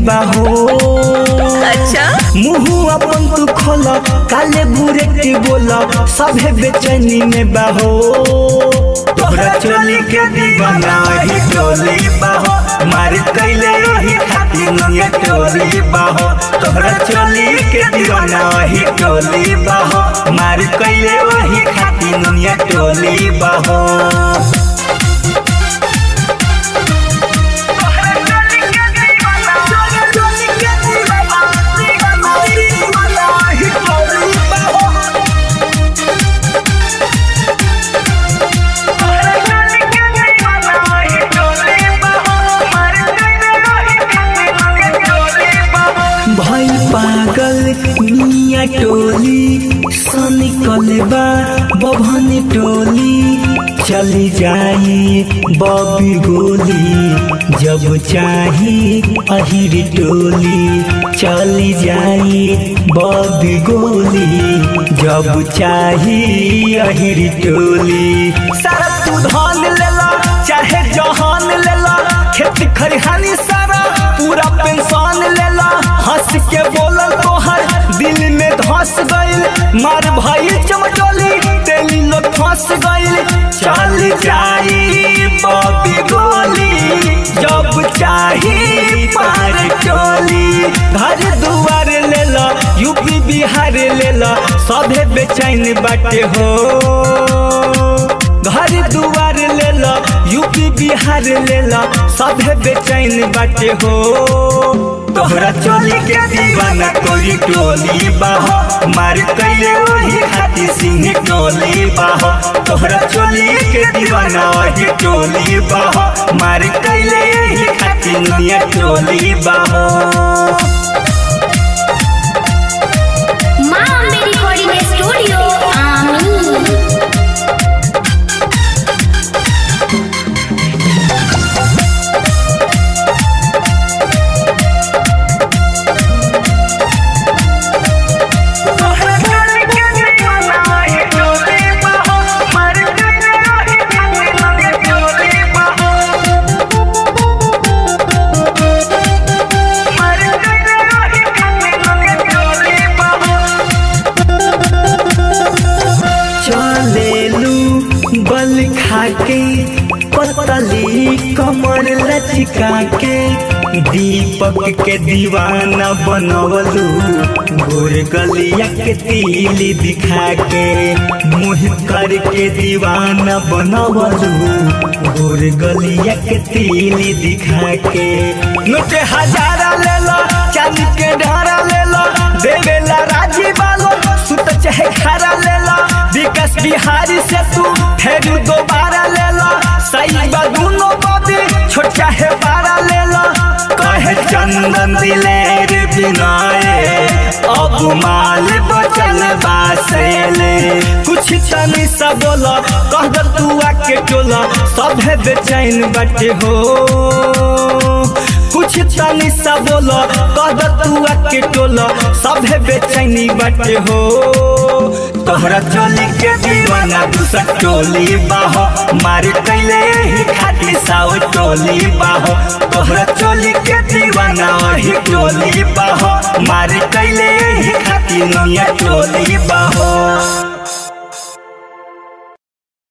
बाहो अच्छा मुंह अपन तू खोल काले बुरे के बोल सभे बेचैनी में बाहो तोहरा चोली के दीवाना ही टोली बाहो मार कैले ही खातिर नुनिया टोली बाहो तोहरा चोली के दीवाना ही टोली बाहो मार कैले वही खातिर नुनिया टोली बाहो भाई पागल मिया टोली सन कलबा बभन टोली चली जाई बबी गोली जब चाही अहिर टोली चली जाई बबी गोली जब चाही अहिर टोली सारा तू धान लेला चाहे जहान लेला खेती खरिहानी सारा पूरा पेंशन लेला हंस के बोलल तोहर दिल में धस गइल मार भाई चमटोली तेली लोग फंस गइल चल जाई बबी गोली जब चाही पार चोली घर दुआर लेला यूपी बिहार लेला सभे बेचैन बाटे हो घर दुआर लेला यूपी बिहार लेला सभे बेचैन बाटे हो तोहरा चोली के दीवाना कोई टोली बाहो मार कैले वही खाती सिंह टोली बाहो तोहरा चोली के दीवाना वही टोली बाहो मार कैले वही खाती दुनिया टोली बाहो माँ अम्बे रिकॉर्डिंग स्टूडियो आमी चलेलू बल खाके पतली कमर लचका के दीपक के दीवाना बनवलू गोर गलिया के तीली दिखा के मुँह करके दीवाना बनवलू गोर गलिया के तीली दिखा के नोटे हजारा ले लो चांदी के ढारा ले लो देवेला राजी बालो सुत चाहे खारा ले लो विकास बिहारी से तू फिर दोबारा ले लो सही बा दोनों बाबी छोट चाहे बारा ले लो कहे चंदन दिलेर बिनाए अब माल बचल बासेले कुछ तनी सा बोला कह दर तू आके टोला सभे बेचैन बाटे हो कुछ तनी सा बोलो कह दर तू आके टोला सभे बेचैनी बाटे हो तोहरा चोली के दीवाना दूसर टोली बाहो मार कैले ही खाटी साओ टोली बाहो तोहरा चोली के दीवाना वही टोली बाहो मार कैले ही खाटी नैया टोली बाहो